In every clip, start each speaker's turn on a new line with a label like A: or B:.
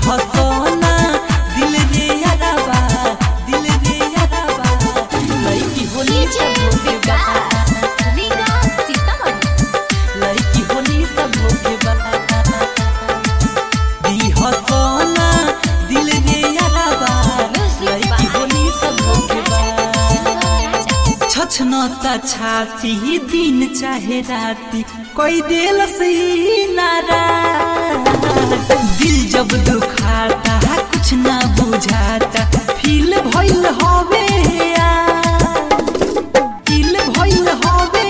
A: हसोना दिल रे याराबा दिल रे याराबा लड़की होली सब होके बा लड़की होली सब होके बा दी हसोना दिल रे याराबा लड़की होली सब होके बा छछनता छाती दिन चाहे राती कोई दिल से नारा दिल जब दुखाता कुछ ना बुझाता फील भइल हवे फील भइल हवे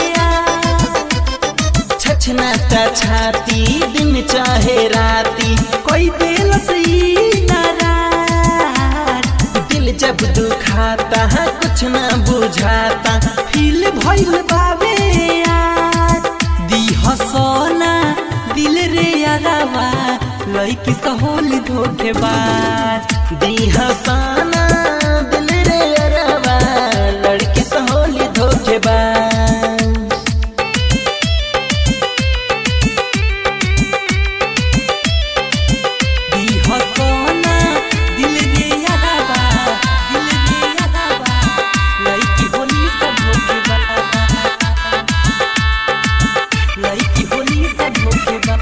A: छछनता छाती दिन चाहे राती कोई दिल से नारा दिल जब दुखाता है कुछ ना बुझाता फील भइल बाबे यार दी हसोना दिल रे यारावा लड़की सहोल धोखेबाज दी हसाना दिल रे यारावा लड़की सहोल धोखेबाज दी हसोना दिल रे याराबा दिल रे याराबा लड़की होली सब होके बा लड़की होली सब होके बा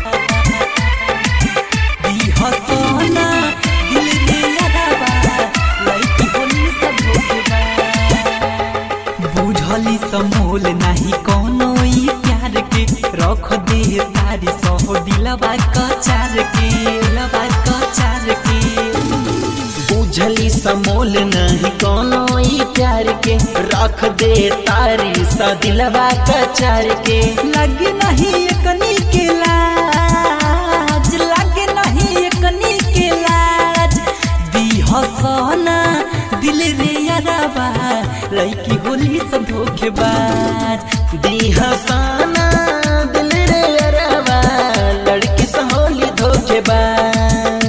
A: दी हसोना दिल रे याराबा लड़की होली सब होके बा बुझली समोल नाही कोनो ई प्यार के रख दे तारी सह दिलवा कचार के दिलवा कचार के बुझली समोल नहीं कोनो ई प्यार के रख दे तारी सा दिलवा कचार के लगे नहीं एकनी के लाज लगे नहीं एकनी के लाज दी हसना दिल रे याराबा लड़की होली सब धोखेबाज दी हसाना दिल रे याराबा लड़की सब होली धोखेबाज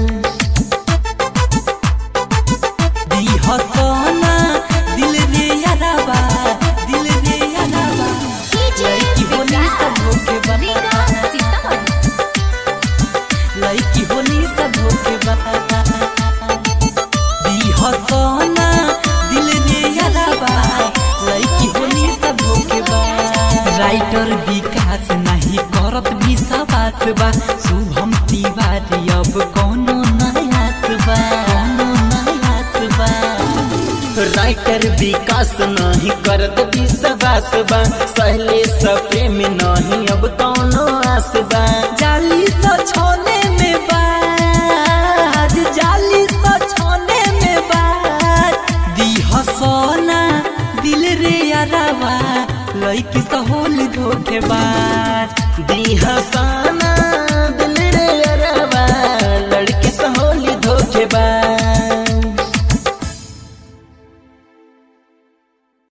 A: दी हसना दिल रे याराबा दिल रे याराबा लड़की होली सब धोखेबाज लड़की होली सब धोखेबाज दी हसना दिल रे याराबा लड़की होली सब धोखेबाज राइटर विकास नहीं करत भी सवास बा शुभम तिवारी अब कोनो नयास बा कोनो नयास बा राइटर विकास नहीं करत विश्वास बा सहले प्रेम नहीं अब कोनो आस बा जाली तो छोने में बाज जाली तो छोने में बाज दी हसोना दिल रे यारावा लड़की सहोल धोखेबाज दी हसाना